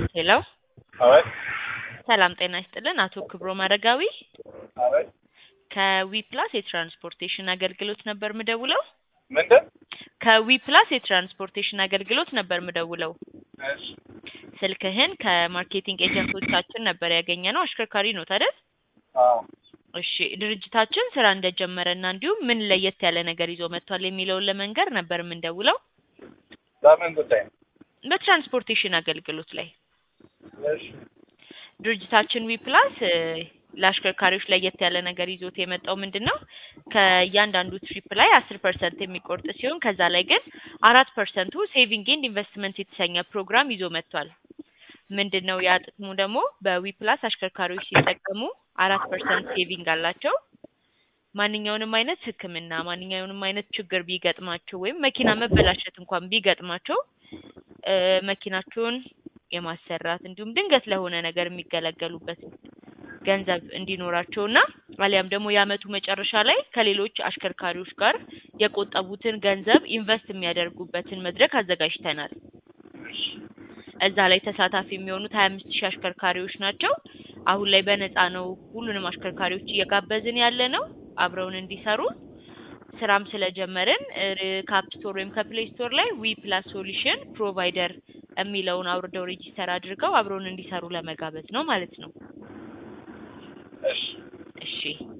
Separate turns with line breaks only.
ሄሎ
አቤት
ሰላም ጤና ይስጥልን። አቶ ክብሮም አረጋዊ
አቤት
ከዊፕላስ የትራንስፖርቴሽን አገልግሎት ነበር ምደውለው።
ምንድን
ከዊፕላስ የትራንስፖርቴሽን አገልግሎት ነበር ምደውለው።
እሺ
ስልክህን ከማርኬቲንግ ኤጀንቶቻችን ነበር ያገኘ ነው። አሽከርካሪ ነው አይደል?
አዎ
እሺ ድርጅታችን ስራ እንደጀመረ እና እንዲሁም ምን ለየት ያለ ነገር ይዞ መጥቷል የሚለውን ለመንገር ነበር የምንደውለው።
በምን ጉዳይ ነው?
በትራንስፖርቴሽን አገልግሎት ላይ
እሺ
ድርጅታችን ዊፕላስ እ ለአሽከርካሪዎች ለየት ያለ ነገር ይዞት የመጣው ምንድን ነው? ከእያንዳንዱ ትሪፕ ላይ አስር ፐርሰንት የሚቆርጥ ሲሆን ከዛ ላይ ግን አራት ፐርሰንቱ ሴቪንግ ኤንድ ኢንቨስትመንት የተሰኘ ፕሮግራም ይዞ መጥቷል። ምንድን ነው ያ ጥቅሙ ደግሞ በዊፕላስ አሽከርካሪዎች ሲጠቀሙ አራት ፐርሰንት ሴቪንግ አላቸው። ማንኛውንም አይነት ሕክምና ማንኛውንም አይነት ችግር ቢገጥማቸው ወይም መኪና መበላሸት እንኳን ቢገጥማቸው እ መኪናቸውን የማሰራት እንዲሁም ድንገት ለሆነ ነገር የሚገለገሉበት ገንዘብ እንዲኖራቸው እና አሊያም ደግሞ የአመቱ መጨረሻ ላይ ከሌሎች አሽከርካሪዎች ጋር የቆጠቡትን ገንዘብ ኢንቨስት የሚያደርጉበትን መድረክ አዘጋጅተናል። እዛ ላይ ተሳታፊ የሚሆኑት ሀያ አምስት ሺህ አሽከርካሪዎች ናቸው። አሁን ላይ በነፃ ነው ሁሉንም አሽከርካሪዎች እየጋበዝን ያለ ነው አብረውን እንዲሰሩ ስራም ስለጀመርን ከአፕ ስቶር ወይም ከፕሌይ ስቶር ላይ ዊ ፕላስ ሶሉሽን ፕሮቫይደር የሚለውን አውርደው ሬጂስተር አድርገው አብረውን እንዲሰሩ ለመጋበዝ ነው ማለት ነው።
እሺ
እሺ